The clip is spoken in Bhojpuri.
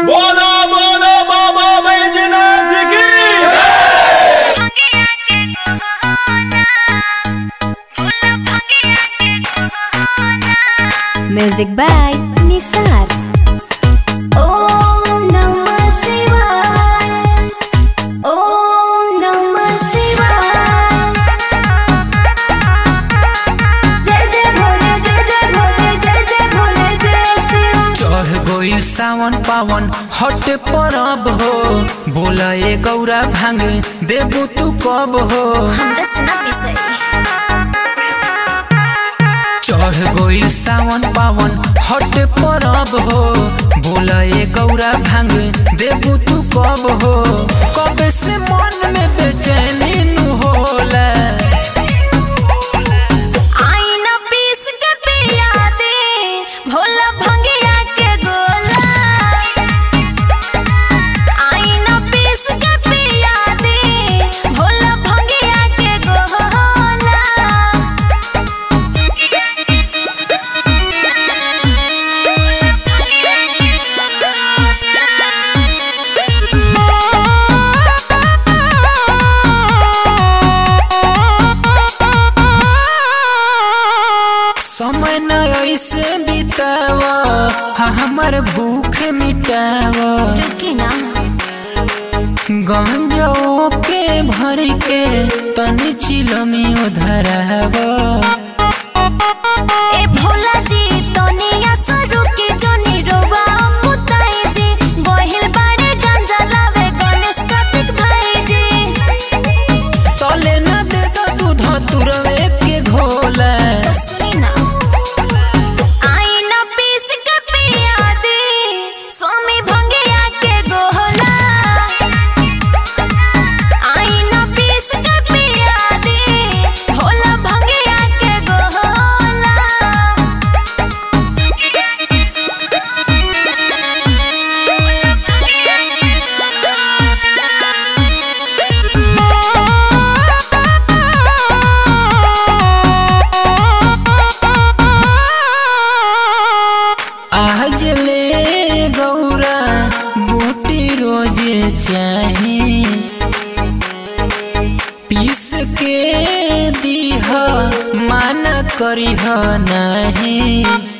बोलो बोलो बाबा बैजनाथ की Music by Nisar. Om Namah Shivaya. Om Namah Shivaya. जय जय भोले जय जय भोले जय जय भोले जय शिव चढ़ गइल सावन पावन हट परब हो बोला ए गौरा भांग देबू तू कब हो हमरा सुना पिसई चढ़ गइल सावन पावन हट परब हो बोला ए गौरा भांग देबू तू कब हो कब से मन में बेचैनी नु होला आई न पीस के पिया दे भोला भंगिया के गोला आई न पीस के पिया दे भोला भंगिया के गोला समय न ऐसे बिताव हमर भूख मिटाव रुकी ना गंजो के भर के तनी चिलमियो धराव ए भोला जी तनिया सरू के जोनी रोवा पुताई जी गोहिल बाड़े गांजा लावे गणेश कार्तिक भाई जी तले न दे दो दूध तुरवे के घोला सुनी ना आई न पीस के पिया दे स्वामी भंगिया के गोहला आई न पीस के पिया दे भोला भंगिया के गोहला आज ले गौरा बूटी रोजे चाही पीस के दीह माना करीह नहीं